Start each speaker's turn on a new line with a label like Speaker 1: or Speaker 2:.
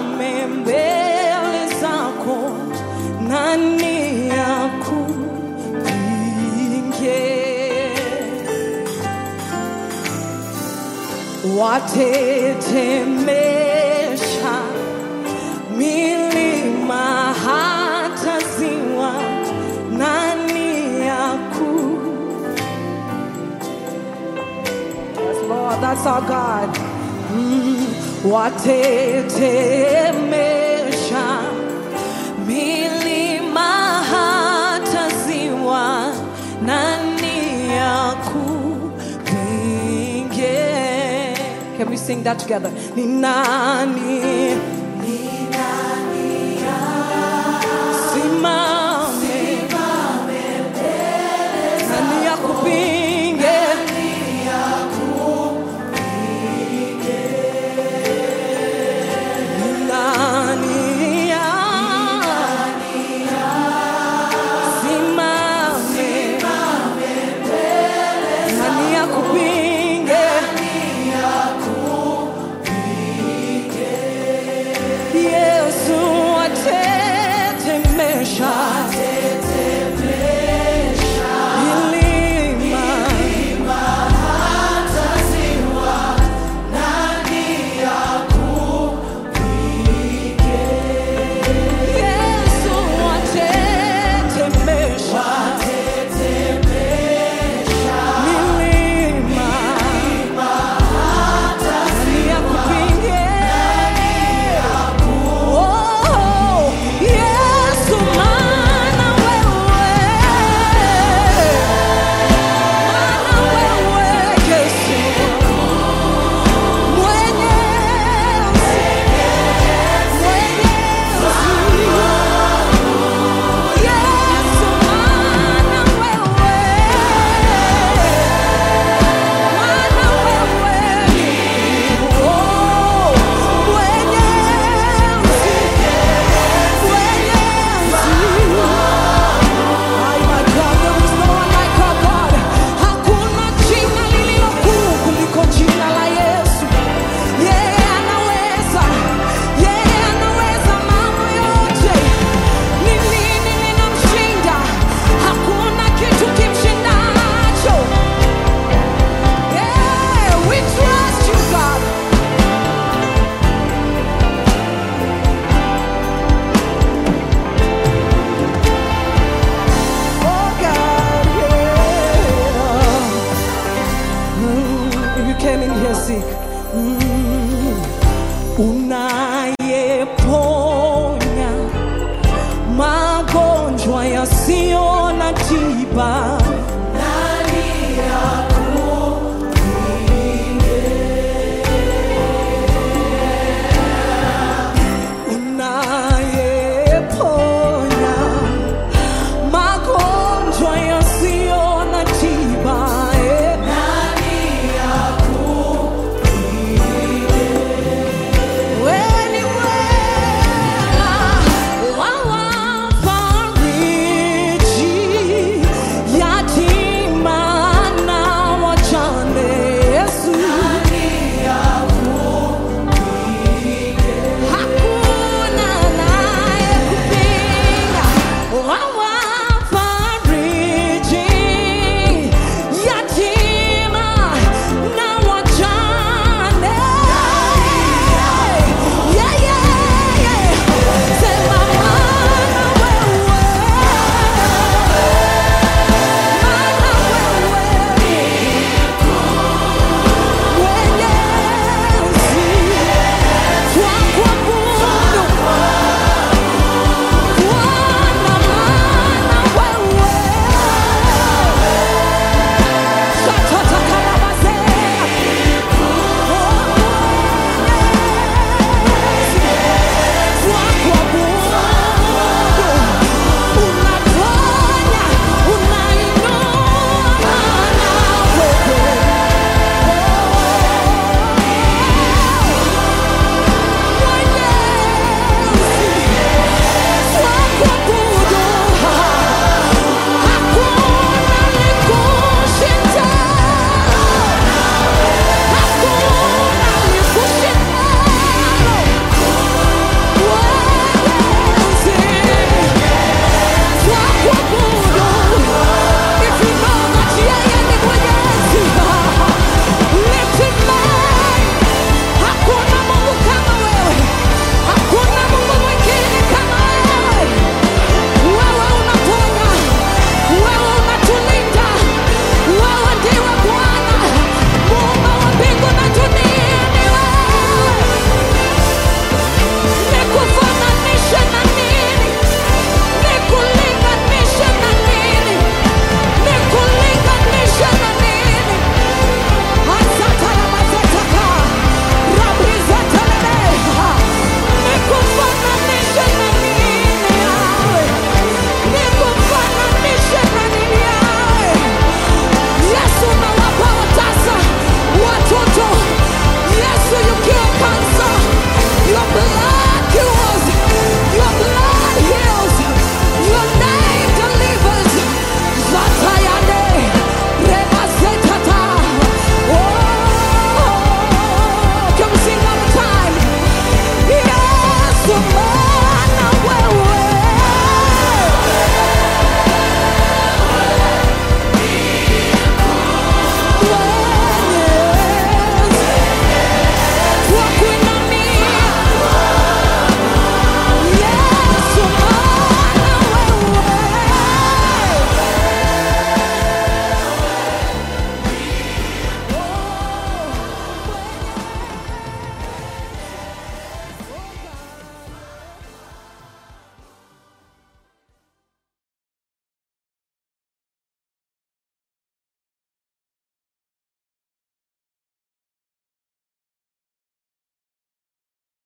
Speaker 1: nisimame mbele zako, nani akupinge? Watetemesha milima hata ziwa, nani aku Yes, Lord, that's our God. Mm, watetemesha milima hata ziwa, nani akupinge? Can we sing that together? Ni nani? Ni nani simame? Nani akupinge? Ni nani simame? Nani akupinge? Yesu atetemesha milima Yesu atetemesha milima nani akupinge? Oh, Yesu maana wewe maana wewe Yesu mwenye Yesu maana wewe maana wewe oh mwenye Ay, my God, there is no one like our God. Hakuna jina lililo kuu kuliko jina la Yesu. Yeye anaweza, yeye anaweza mambo yote. Ni nini linamshinda? Hakuna kitu kimshindacho. Yeah, we trust you, God. Oh, God, yeah. Mm, if you came in here sick, mm, unayeponya magonjwa yasiyo na tiba